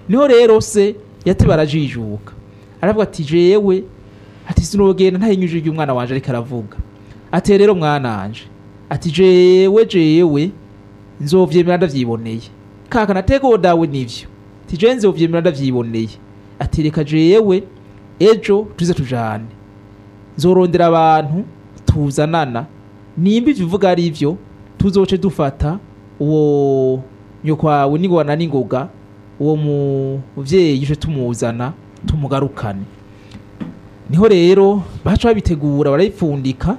niho rero se yateba arajijuka aravuga ati jewe ati sinogenda ntahinyuje ibyo umwana wanje ariko aravuga ati rero mwananje ati jewe jewe nzovyemera ndavyiboneye kaka natego dawe nivyo ati jewe nzovyemera ndavyiboneye ati reka jewe ejo tuze tujane nzorondera abantu tuzanana nimba ivyo uvuga ari ivyo tuzoce dufata uwo nyokwawe n'ingona n'ingoga uwo muvyeyi uje tumuzana tumugarukane niho rero baca babitegura barabipfundika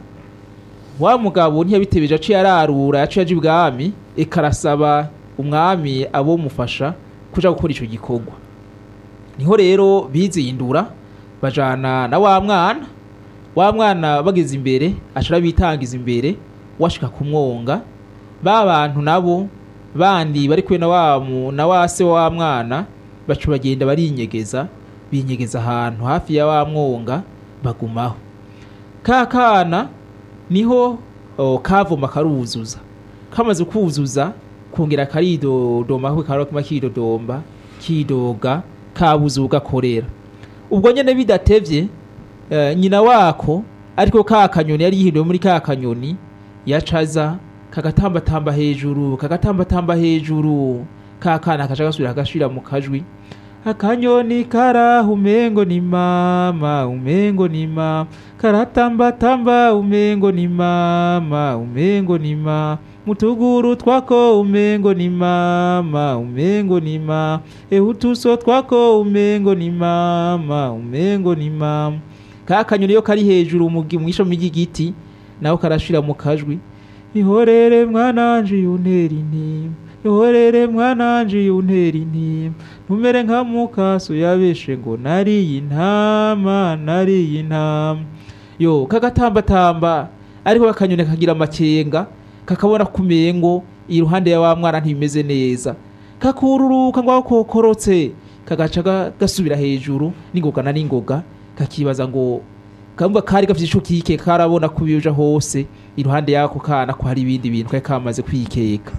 wa mugabo ntiyabitebeje aciye ararura yaciye aje ibwami eka arasaba umwami abo mufasha kuja gukora ico gikorwa niho rero bizindura bajana na wa mwana wa mwana bageze imbere aca arabitangiza imbere washika kumwonga ba bantu nabo bandi bari kumwe na wa mu- na wa se wa mwana baca bagenda barinyegeza binyegeza ahantu hafi ya wa mwonga bagumaho ka kana niho o, kavoma karuzuza kamaze kuzuza kongera karidodomaho karokuma kidodomba kidoga kabuze ugakorera ubwo nyene bidatevye eh, nyina wako ariko ka kanyoni yari yihinduye muri ka kanyoni yacaza kagatambatamba hejuru kagatambatamba hejuru ka kana kaca gasubira kagashira mu kajwi akanyoni karaha umengo ni mama umengo ni mama karatambatamba umengo ni mama umengo ni mama mutuguru twako umengo ni mama umengo ni mama ehutuso twako umengo ni mama umengo ni mama ka kanyoni yo kari hejuru mu gi- mw'ishami ry'igiti naho karashira mu kajwi ihorere mwananje yuntera intimba ihorere mwananje yuntera intimba ntumere nka mukaso yabeshe ngo nariye intama nariye intama yo kagatambatamba ariko kakanyoni kagira amakenga kakabona kumengo iruhande ya wa mwana ntibimeze neza kakururuka ngo aho kokorotse kagaca ga- gasubira hejuru n'ingoga na n'ingoga kakibaza ngo kamva kari gafite ico kike karabona kubiyoja hose iruhande yako kana ko hari ibindi bintu kari kamaze kwikeka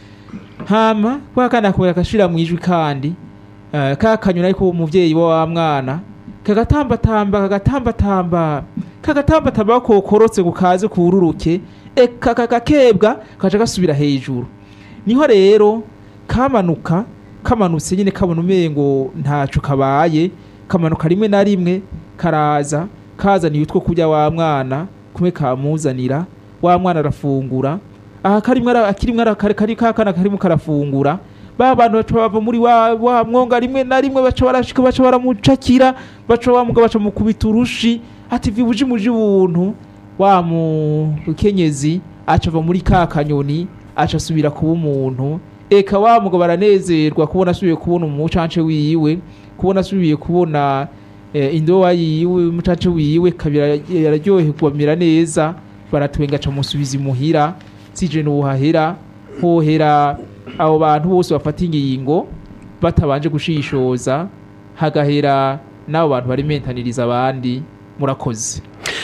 hama kwa kana kubera kashira mu ijwi kandi eh, ka kanyoni ariko umuvyeyi wa wa mwana kagatambatamba kagatambatamba kagatambatamba kokorotse ngo kaze kururuke eka kakakebwa kaca gasubira hejuru niho rero kamanuka kamanutse nyine kabona umengo ntaco kabaye kamanuka rimwe na rimwe karaza kazaniye utwo kurya wa mwana kumwe kamuzanira wa mwana arafungura aha karimwe ara- akirimwe ara- kari kari kakana karimo karafungura ba bantu baca bava muri wa, wa mwonga rimwe na rimwe baca barashika baca baramucakira baca bamuga baca mukubita urushi ati vibuji muji buntu wa mukenyezi aca ava muri ka kanyoni aca asubira kuba umuntu eka wa mugabo baranezerwa kubona asubiye kubona umucance wiwe kubona asubiye kubona eh, indowa yiwe umucance wiwe kabira yararyoherwa amera neza baratwenga aca musubiza imuhira sije nuhahera hohera abo bantu bose bafata ingingo batabanje gushishoza hagahera n'abo bantu barimentaniriza abandi murakoze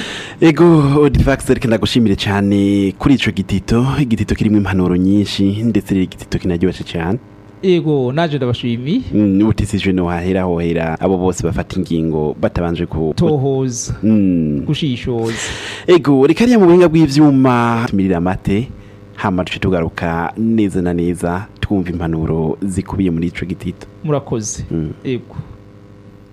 ego odivax reka ndagushimire cyane kuri ico gitito igitito kirimo impanuro nyinshi ndetse rero igitito kinaryoshye cyane ego naje ndabashimiye Mm, utisijwe no hahera hohera abo bose bafata ingingo batabanje ku tohoza Mm. gushishoza ego reka ariya mu buhinga bw'ivyuma tumirira amate hama duce tugaruka neza na neza twumva impanuro zikubiye muri ico gitito murakoze Mm. ego